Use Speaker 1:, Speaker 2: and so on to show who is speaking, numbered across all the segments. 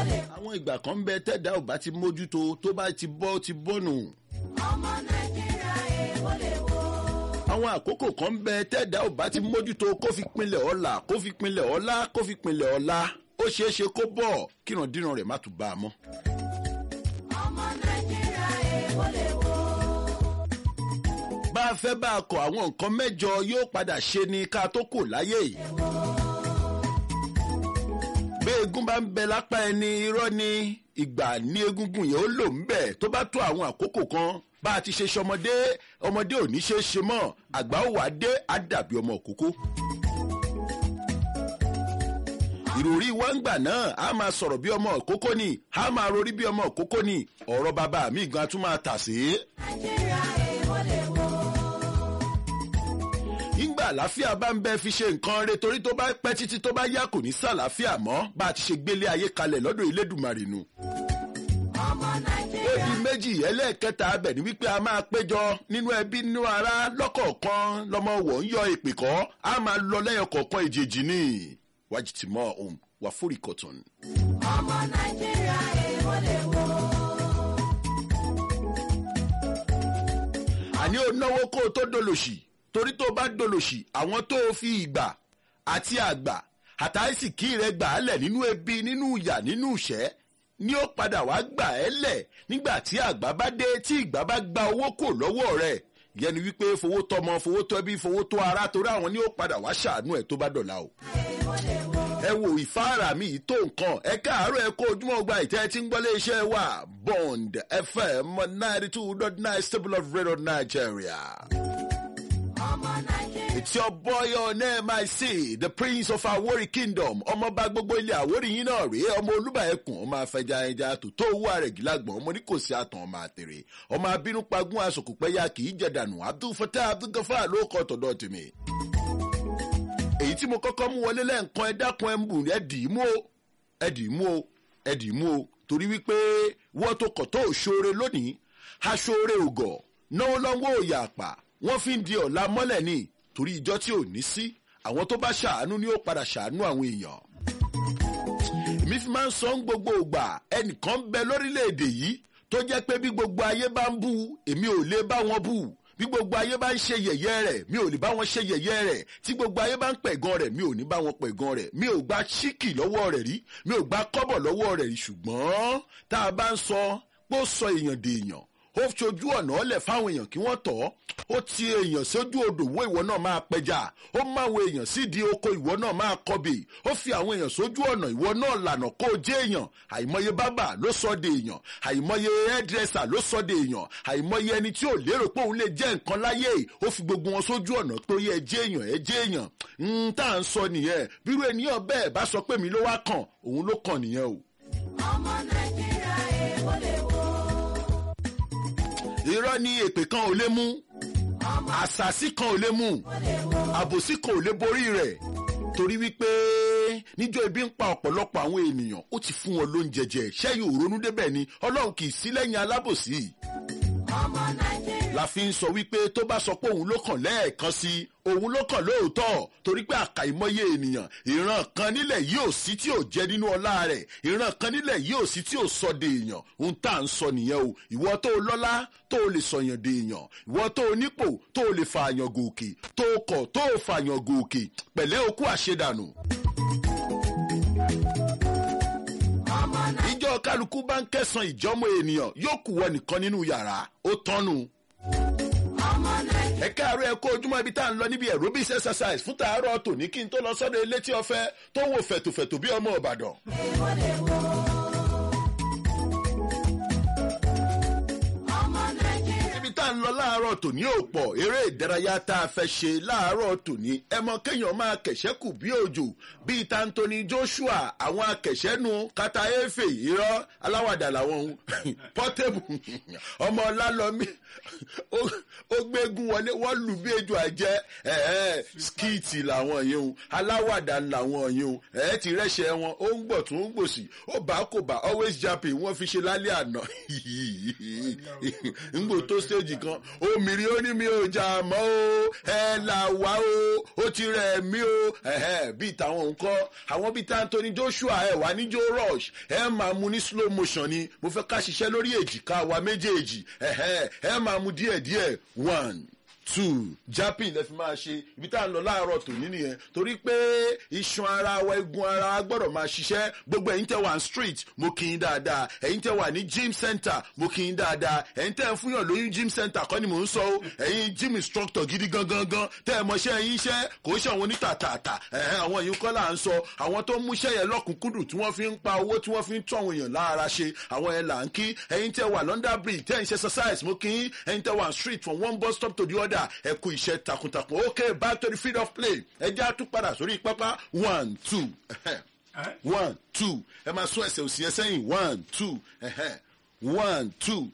Speaker 1: àwọn ìgbà kan ń bẹ tẹ́dá ò bá ti mójútó tó bá ti bọ́ ti bọ́nù.
Speaker 2: ọmọ nàìjíríà èèwọ lè wo.
Speaker 1: àwọn àkókò kan ń bẹ tẹ́dá ò bá ti mójútó kó fi pinlẹ̀ ọ̀la kó fi pinlẹ̀ ọ̀la kó fi pinlẹ̀ ọ̀la ó ṣeé ṣe kó bọ̀ kírandíran rẹ̀ má tún bá a mọ́.
Speaker 2: ọmọ nàìjíríà èèwọ lè wo.
Speaker 1: bá a fẹ́ bá a kọ àwọn nǹkan mẹ́jọ yóò padà ṣe ni ká tó kù láyé yìí. bí egun bá ń bẹ lápá ẹni irọ́ ni ìgbà ní egungun yẹn ó lò ń bẹ̀ tó bá tó àwọn àkókò kan bá a ti ṣe ṣọmọdé ọmọdé ò ní ṣe é ṣe mọ́ àgbà ó wà dé á dàbí ọmọ òkókó. ìròrí wa ń gbà náà a máa sọ̀rọ̀ bí ọmọ òkókó ni a máa rorí bí ọmọ òkókó ni ọ̀rọ̀ bàbá mi gan tún máa tà sí.
Speaker 2: nàìjíríà èèwọ lè wo.
Speaker 1: nígbà àlàáfíà bá ń bẹ fi ṣe nǹkan re torí tó bá pẹ́ títí tó bá yá kò ní sàlàáfíà mọ́ bá a ti ṣe gbélé ayé kalẹ̀ lọ́dọ̀ Elédùmarè nù.
Speaker 2: ọmọ nàìjíríà
Speaker 1: Èdè méjì ẹlẹ́ẹ̀kẹta abẹ̀ ni wípé a máa péjọ nínú ẹbí nínú ara lọ́kọ̀ọ̀kan lọ́mọ wọ̀ ń yọ ìpè kọ́ a máa lọ lẹ́yọ̀ kọ̀ọ̀kan ìjèjì ní wájìtìmọ́ ohun wàfúrì cotton.
Speaker 2: ọmọ nàìjíríà èèwọ lè wo.
Speaker 1: àní ó náwó kó o tó dolòṣì torí tó o bá dolòṣì àwọn tó o fi ìgbà àti àgbà àtàìsìkí rẹ gbà á lẹ̀ nínú ebi nínú ìyà nínú ìṣẹ́ ni ó padà wá gbà ẹ́ lẹ̀ nígbà tí àgbà bá dé tí ìgbà bá gba owó kò lọ́wọ́ rẹ̀ yẹn ni wípé fowó tọmọ fowó tọ ẹbí fowó tó ara torí àwọn ni ó padà wá ṣàánú ẹ̀ tó bá dọ̀la o
Speaker 2: èèwọ lè wo.
Speaker 1: ẹ wo ìfáàrà mi yìí tó nǹkan ẹ káàárọ̀ ẹ kó ojúmọ́ gba ìtẹ́ tí ń gbọ́lé iṣẹ́ wa bond fm ninety two dot nine stable of radio nigeria.
Speaker 2: ọmọ nàìjíríà
Speaker 1: It's your boy on MIC, the prince of Awori kingdom. Ọmọọba gbogbo ilé Àwórì yín náà rèé, ọmọ Olúbàẹ̀kùn, ọmọ afẹja ẹja tó tó owó ààrẹ gílágbọ̀n, ọmọ ní kò sí àtàn ọmọ àtèrè. Ọmọ abínú pagún asòkùpẹ́yà kì í jẹ̀dànù, Abdul Fatah Abdul Gafar ló kọ́ tọ̀dọ̀ tèmi. Èyí tí mo kọ́kọ́ mú wọlé lẹ́ǹkan ẹ dákun ẹ ń bù ẹ dì í mú o, ẹ dì í mú o, ẹ dì í mú o, torí wípé wọ́n tó kọ̀ tó òṣòre lónìí, aṣòre ògọ̀, náwó lọ́wọ́ òyà àpà, wọ́n fi ń di ọ̀la mọ́lẹ̀ ni torí ìjọ tí ò ní sí àwọn tó bá ṣàánú ni ó padà ṣàánú àwọn èèyàn. èmi fi máa ń sọ ń gbogbo ìgbà ẹnìkan bẹ lórílẹ̀‐èdè yìí tó jẹ́ pé bí gbogbo ayé bá ń bú èmi ò lè bá wọn bú bí gbogbo ayé bá ń ṣe yẹ̀yẹ́ rẹ̀ mi ò lè bá wọn ṣe yẹ̀yẹ́ rẹ̀ tí gbogbo ayé bá ń pẹ̀gàn rẹ̀ mi ò ní bá wọn pẹ̀gàn rẹ̀ mi ò gba ṣíkì lọ́wọ́ rẹ̀ rí mi ò gba kọ́bọ̀ lọ́wọ́ rẹ̀ rí ṣùgbọ́n tá a bá ń sọ pé ó sọ èèyàn dèèyàn ó ṣojú ọ̀nà ọ̀lẹ̀ fáwọn èèyàn kí wọ́n tọ̀ ọ́ ó ti èèyàn sójú odò wo ìwọ náà máa pẹja ó máwọn èèyàn sídìí oko ìwọ náà máa kọbè ó fi àwọn èèyàn sójú ọ̀nà ìwọ náà lànà kó o jẹ́ èèyàn àìmọye bábà ló sọ de èèyàn àìmọye hairdresser ló sọ de èèyàn àìmọye ẹni tí ò lérò pé òun lè jẹ́ nǹkan láyé ó fi gbogbo wọn sójú ọ̀nà pé ó yẹ ẹ jẹ́ èèyàn ẹ jẹ́ èèyàn ń tá à ń sọ nìyẹn bírú ènìyàn bẹ́ẹ̀ bá sọ pé mi ló wá kàn òun ló kàn nìyẹn o.
Speaker 2: ọmọ nàìjíríà èèwọ lè wo.
Speaker 1: irọ́ ni èpè kan ò lè mú àṣàsí kan ò lè mú àbòsí kan ò lè borí rẹ̀ torí wípé níjọ́ ebi ń pa ọ̀pọ̀lọpọ̀ àwọn ènìyàn ó ti fún wọn lóúnjẹ jẹ ṣẹ́yìn òrónú débẹ̀ ni ọlọ́run kì í sí lẹ́yìn alábòsí
Speaker 2: ọmọ nàìjíríà
Speaker 1: la fi ń sọ wípé tó bá sọ pé òun ló kàn lẹ́ẹ̀kan sí i òun ló kàn lóòótọ́ torí pé àkàìmọye ènìyàn ìran kan nílẹ̀ yìí ò sí tí ò jẹ́ nínú ọlá rẹ̀ ìran kan nílẹ̀ yìí ò sí tí ò sọ de èèyàn ohun tá à ń sọ nìyẹn o ìwọ tó o lọ́lá tó o lè sọ̀yàn de èèyàn ìwọ tó o nípò tó o lè fààyàn gòkè tó o kọ̀ tó o fààyàn gòkè pẹ̀lẹ́ okú àṣedànù.
Speaker 2: ọmọ nàìjíríà
Speaker 1: ìjọ kálukú bá ń kẹsàn ìjọmọ ènìyàn yóò kù wọ nìkan nínú yàrá ó tọ́nu
Speaker 2: ọmọ nàìjíríà
Speaker 1: ẹ káàárọ̀ ẹ kó ojúmọ́ ibi tá à ń lọ níbi aerobics exercise fún tàárọ̀ tòní kí n tó lọ sọ́dọ̀ elétí ọ̀fẹ́ tó wò fẹ̀tòfẹ̀tò bí ọmọ ìbàdàn.
Speaker 2: èèwọ lè wo. ọmọ nàìjíríà
Speaker 1: ibi tá à ń lọ láàárọ̀ tòní ò pọ̀ eré ìdárayá tá a fẹ́ ṣe láàárọ̀ tòní ẹ mọ kéèyàn máa kẹ̀ṣẹ́ kù bí òjò bíi tantoni joshua àwọn akẹ̀ṣẹ́nu kata efe irọ́ aláwàdà làwọn ohun pọ́tẹ́bù ọmọ ọlálọ́mí ó- ó gbégun wọlé wọ́n lù bí ejò àjẹ́ ẹ̀ẹ́ skiti làwọn yìí ohun aláwàdà làwọn yìí ohun ẹ̀ẹ́ ti rẹ́ṣẹ̀ wọn ó ń gbọ̀ tún ń gbòsì ó bá kò bá always japping wọ́n fi ṣe lálẹ́ àná ńgbò tó stage kan ó mi rí ó ní mi ò jà mọ́ o ẹ là wá o ó ti rẹ̀ mí o ẹ̀hẹ́ bíi tàwọn nǹkan àwọn bíi tí anthony joshua ẹ wà ní joe rush ẹ máa mu ní slow motion ni mo fẹ́ ká ṣiṣẹ́ lórí èjìká wa méjèèjì ẹ̀hẹ́ ẹ máa mu díẹ̀díẹ̀ one two japping lẹ fi máa ṣe ibi tá à ń lọ láàárọ̀ tòní nìyẹn torí pé iṣan ara wa egun ara wa gbọ́dọ̀ máa ṣiṣẹ́ gbogbo ẹ̀yin tẹ́ wà ní street mo kì í dáadáa ẹ̀yin tẹ́ wà ní gym center mo kì í dáadáa ẹ̀yin tẹ́ ń fúnyàn lóyún gym center kọ́ ni mò ń sọ o ẹ̀yin gym instructor gidi gangan gan tẹ́ ẹ mọṣẹ́ yín iṣẹ́ kò ṣe àwọn onítàtàtà ẹ̀hẹ́ àwọn yìí kọ́ là ń sọ àwọn tó múṣẹ́ yẹn lọ́kùnkúndùn tí wọ́n fi ń pa owó tí wọ́n fi ń tún àwọn èèyàn lára ṣe àwọn yẹn là ń kí ẹ̀yin tẹ́ wà london bridge tẹ́ ń ṣe exercise mo kì í ẹ̀yin tẹ́ wà street from one bus stop to the other ẹ kú iṣẹ́ takuntakun ok back to the field of play ẹ jẹ́ àtúpadà sórí pápá one two one two ẹ máa sún ẹsẹ̀ òsì ẹ sẹ́yìn one two one two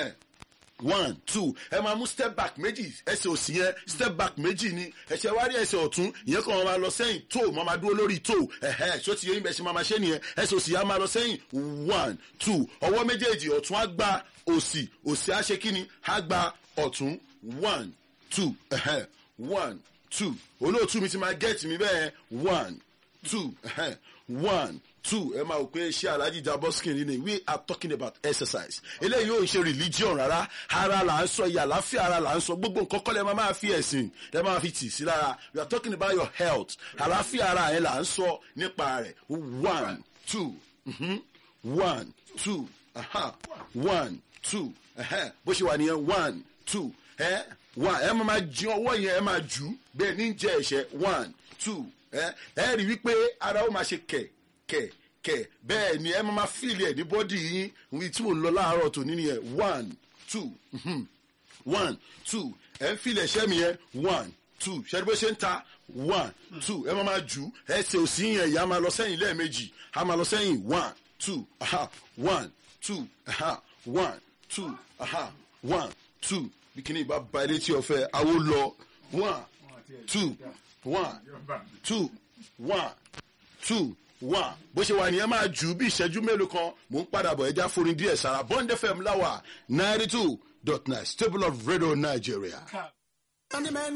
Speaker 1: one two ẹ máa mú step back méjì ẹsẹ̀ òsì yẹn step back méjì ni ẹsẹ̀ wárí ẹsẹ̀ ọ̀tún ìyẹn kan máa lọ sẹ́yìn tó máa máa dúró lórí tó ṣó ti yẹ yín bẹ́ẹ̀ ṣe máa máa ṣe nìyẹn ẹsẹ̀ òsì yẹn á máa lọ sẹ́yìn one two ọwọ́ méjèèjì ọ̀tún á gba òsì òsì á ṣe kíni á gba ọ̀tún one two uh-huh. one two olóòtú mi ti máa get mi bẹ́ẹ̀ one two uh-huh. one two ẹ máa wò pé ṣé alhaji jaboskin ni we are talking about exercise eléyìí yóò ṣe religion rárá ara là ń sọ ìyá àláfíà ara là ń sọ gbogbo nǹkan kọ́lẹ̀ máa máa fi ẹ̀sìn ẹ máa fi tì sí lára we are talking about your health àláfíà ara yẹn là ń sọ nípa rẹ̀ one two mm-hmm. one two uh-huh. one two uh-huh. bó ṣe wà nìyẹn one two ẹ one ẹ máa jí ọwọ́ yẹn ẹ máa jù bẹ́ẹ̀ ní jẹ́ ẹ̀ṣẹ̀ one two ẹ ẹ rí wípé ara ó máa ṣe kẹ̀ kẹ̀ kẹ̀ bẹ́ẹ̀ ni ẹ máa fíìlì ẹ̀ ní bọ́dì yín wí tí mò ń lọ láàárọ̀ tòní nìyẹn one two one two ẹ ń fíìlì ẹ̀ṣẹ́ mi yẹn one two ṣẹ́ni bó ṣe ń ta one two ẹ máa máa jù ẹsẹ̀ òsì yẹn ìyá máa lọ sẹ́yìn lẹ́ẹ̀mejì a máa lọ sẹ́yìn one two aha one two aha one two aha one two bikini bá ba ilé tí ọfẹ awo lọ one two one two one two one bó ṣe wà nìyẹn máa jù bí ìṣẹ́jú mélòó kan mò ń padà bọ̀ ẹja forin díẹ̀ sára bond fm láwà ninety two dot nine stable of radio nigeria.